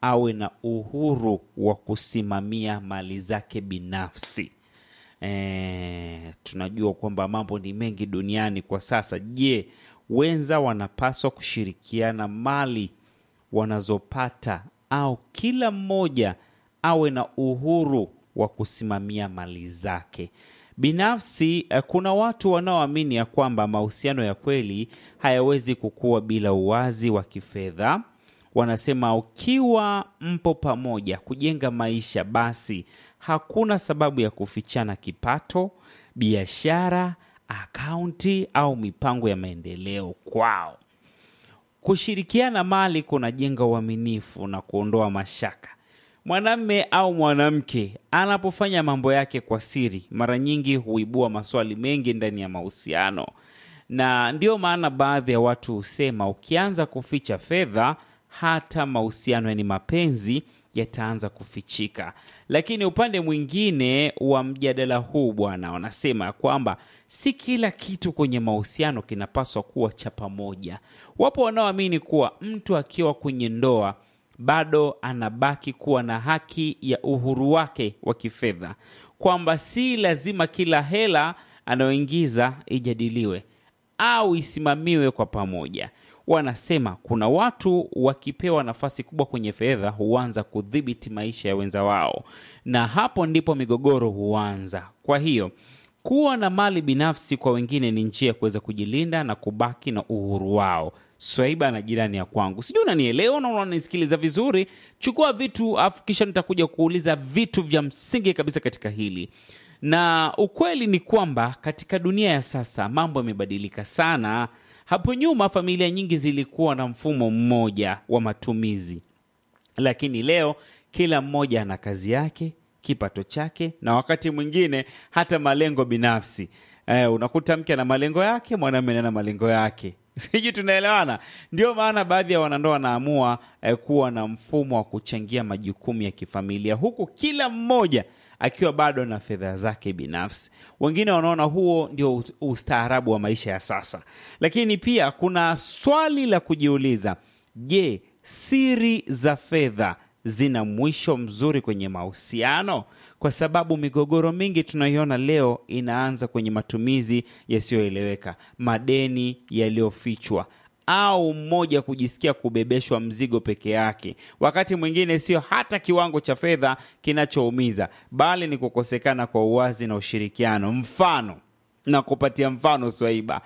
awe na uhuru wa kusimamia mali zake binafsi. E, tunajua kwamba mambo ni mengi duniani kwa sasa. Je, wenza wanapaswa kushirikiana mali wanazopata au kila mmoja awe na uhuru wa kusimamia mali zake binafsi? eh, Kuna watu wanaoamini ya kwamba mahusiano ya kweli hayawezi kukua bila uwazi wa kifedha. Wanasema ukiwa mpo pamoja kujenga maisha, basi hakuna sababu ya kufichana kipato, biashara, akaunti au mipango ya maendeleo kwao. Kushirikiana mali kunajenga uaminifu na kuondoa mashaka. Mwanamme au mwanamke anapofanya mambo yake kwa siri, mara nyingi huibua maswali mengi ndani ya mahusiano, na ndiyo maana baadhi ya watu husema ukianza kuficha fedha, hata mahusiano yani mapenzi yataanza kufichika. Lakini upande mwingine wa mjadala huu bwana, wanasema kwamba si kila kitu kwenye mahusiano kinapaswa kuwa cha pamoja. Wapo wanaoamini kuwa mtu akiwa kwenye ndoa bado anabaki kuwa na haki ya uhuru wake wa kifedha, kwamba si lazima kila hela anayoingiza ijadiliwe au isimamiwe kwa pamoja. Wanasema kuna watu wakipewa nafasi kubwa kwenye fedha huanza kudhibiti maisha ya wenza wao, na hapo ndipo migogoro huanza. Kwa hiyo kuwa na mali binafsi kwa wengine ni njia ya kuweza kujilinda na kubaki na uhuru wao. Swaiba na jirani ya kwangu, sijui unanielewa na unanisikiliza vizuri. Chukua vitu afu kisha nitakuja kuuliza vitu vya msingi kabisa katika hili na ukweli ni kwamba katika dunia ya sasa mambo yamebadilika sana. Hapo nyuma familia nyingi zilikuwa na mfumo mmoja wa matumizi, lakini leo kila mmoja ana kazi yake, kipato chake, na wakati mwingine hata malengo binafsi. Eh, unakuta mke ana malengo yake, mwanamume ana malengo yake. Sijui tunaelewana? Ndio maana baadhi ya wanandoa wanaamua eh, kuwa na mfumo wa kuchangia majukumu ya kifamilia huku kila mmoja akiwa bado na fedha zake binafsi. Wengine wanaona huo ndio ustaarabu wa maisha ya sasa, lakini pia kuna swali la kujiuliza: je, siri za fedha zina mwisho mzuri kwenye mahusiano? Kwa sababu migogoro mingi tunayoiona leo inaanza kwenye matumizi yasiyoeleweka, madeni yaliyofichwa au mmoja kujisikia kubebeshwa mzigo peke yake. Wakati mwingine sio hata kiwango cha fedha kinachoumiza, bali ni kukosekana kwa uwazi na ushirikiano. Mfano na kupatia mfano, Swaiba,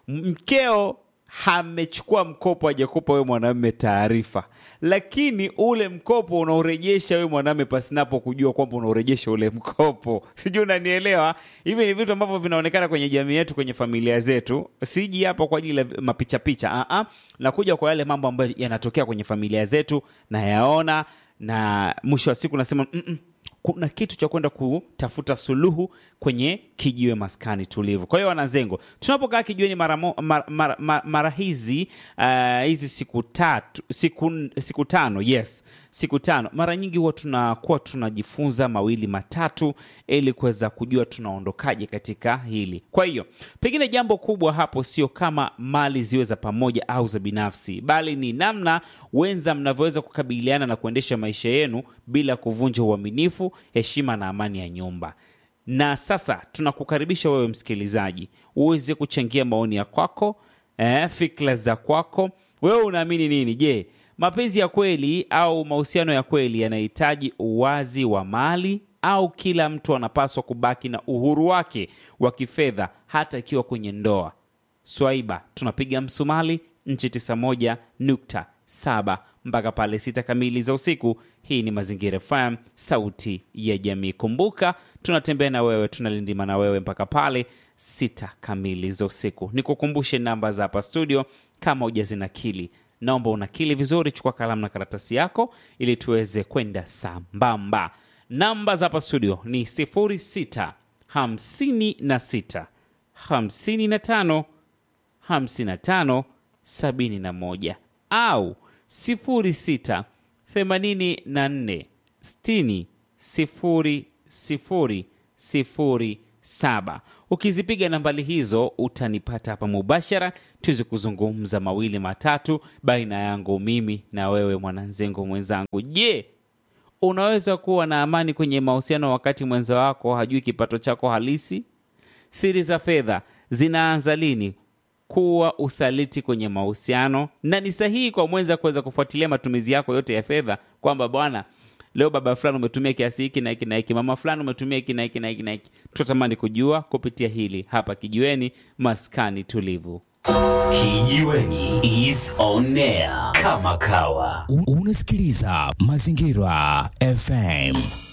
mkeo amechukua mkopo, hajakupa wewe mwanamume taarifa, lakini ule mkopo unaurejesha wewe mwanamume pasinapo kujua kwamba unaurejesha ule mkopo. Sijui unanielewa? Hivi ni vitu ambavyo vinaonekana kwenye jamii yetu, kwenye familia zetu. Siji hapa kwa ajili ya mapichapicha, ah ah, nakuja kwa yale mambo ambayo yanatokea kwenye familia zetu, nayaona na mwisho wa siku nasema mm -mm, kuna kitu cha kwenda kutafuta suluhu kwenye kijiwe maskani tulivu. Kwa hiyo wanazengo, tunapokaa kijiweni mara, mo- mara, mara, mara, mara hizi uh, hizi siku tatu siku, siku tano yes siku tano, mara nyingi huwa tunakuwa tunajifunza mawili matatu ili kuweza kujua tunaondokaje katika hili. Kwa hiyo pengine jambo kubwa hapo sio kama mali ziwe za pamoja au za binafsi, bali ni namna wenza mnavyoweza kukabiliana na kuendesha maisha yenu bila kuvunja uaminifu, heshima na amani ya nyumba. Na sasa tunakukaribisha wewe msikilizaji uweze kuchangia maoni ya kwako, eh, fikra za kwako. Wewe unaamini nini? Je, mapenzi ya kweli au mahusiano ya kweli yanahitaji uwazi wa mali au kila mtu anapaswa kubaki na uhuru wake wa kifedha hata ikiwa kwenye ndoa? Swaiba, tunapiga msumali nchi 91.7 mpaka pale sita kamili za usiku. Hii ni Mazingira FM, sauti ya jamii. Kumbuka tunatembea na wewe, tunalindima na wewe mpaka pale sita kamili za usiku. Nikukumbushe namba za hapa studio, kama hujazinakili naomba unakili vizuri, chukua kalamu na karatasi yako ili tuweze kwenda sambamba. Namba za hapa studio ni 06 56 55 55 71 au 06 84 60 0 0 0 7. Ukizipiga nambari hizo utanipata hapa mubashara, tuweze kuzungumza mawili matatu baina yangu mimi na wewe mwananzengo mwenzangu. Je, unaweza kuwa na amani kwenye mahusiano wakati mwenza wako hajui kipato chako halisi? Siri za fedha zinaanza lini kuwa usaliti kwenye mahusiano, na ni sahihi kwa mwenza kuweza kufuatilia matumizi yako yote ya fedha, kwamba bwana, leo baba fulani umetumia kiasi hiki na hiki na hiki, mama fulani umetumia hiki na hiki na hiki na hiki. Tutatamani kujua kupitia hili hapa Kijiweni, maskani tulivu. Kijiweni is on air kama kawa. U- Unasikiliza Mazingira FM.